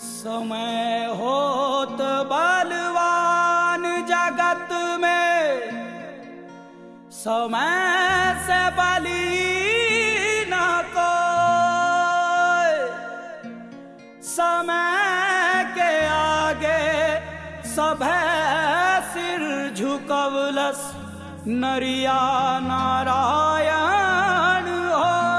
समय होत बलवान जगत में समय से बली न कोई समय के आगे सभे सिर झुकवलस नरिया नारायण हो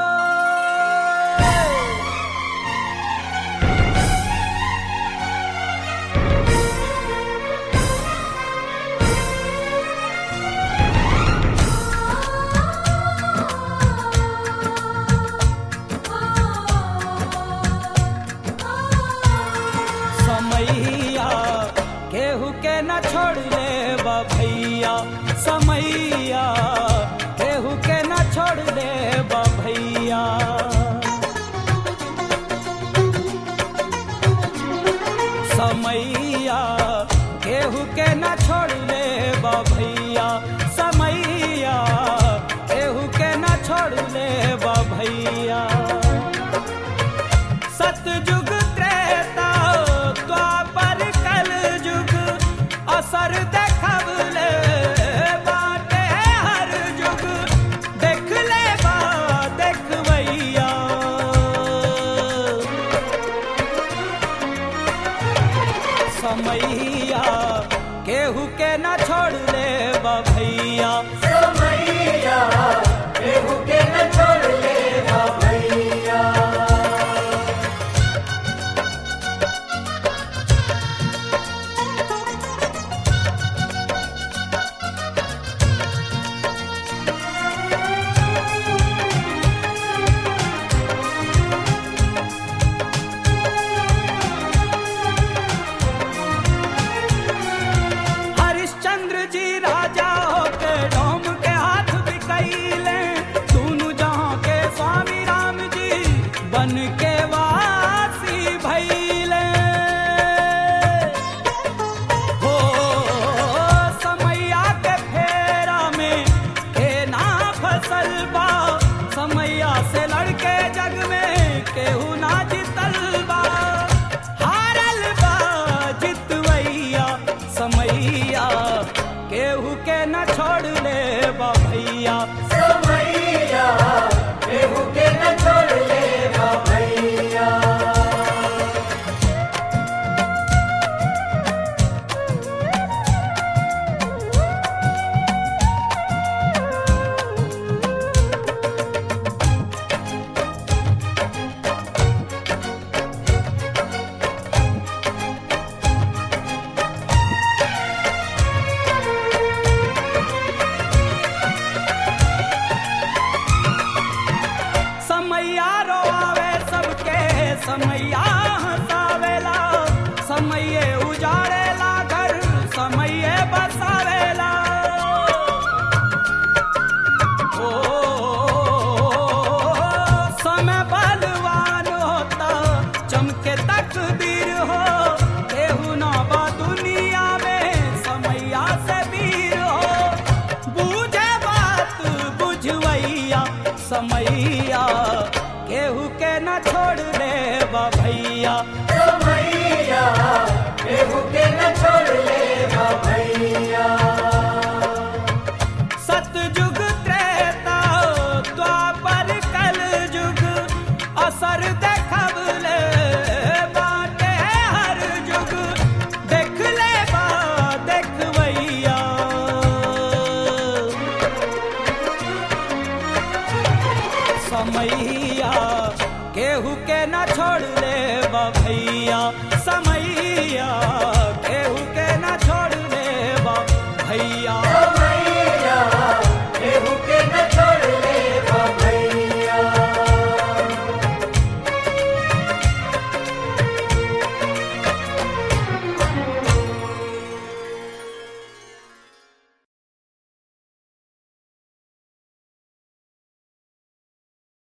समैया केहू के न छोड़ ले भैया समैया केहू के न छोड़ ले भैया समैया केहू के न छोड़ ले भैया समैया केहू के न छोड़ ले भैया सतयुग त्रेता द्वापर कल युग असर देखबले बाटे हर युग देख ले बा देखबैया समैया केहू के न छोड़ ले भैया समैया केहू के न छोड़ ले भैया हरिश्चंद्र जी राजा होके डोम के हाथ बिकैले दोनों जहां के स्वामी राम जी बन के वासी भैले हो समैया के फेरा में के ना फसल बा समैया से लड़के जग में केहू ना जितल बा हारल बा जितवैया समैया केहू के न छोड़ ले बा भैया समैया केहू के न छोड़ ले भैया समैया रोआवे सबके समैया हंसावेला समैये उजाड़ेला घर समैये बसावेला ओ समय बलवान होता चमके तकदीर हो केहू ना बा दुनिया में समैया से वीर हो बूझे बात बुझवैया समैया केहू के न छोड़ ले भैया समैया केहू के न छोड़ ले भैया सतयुग त्रेता द्वापर कल युग असर देखबले बाटे हर युग देख ले बा देखबैया समैया केहू के न छोड़ ले भैया समैया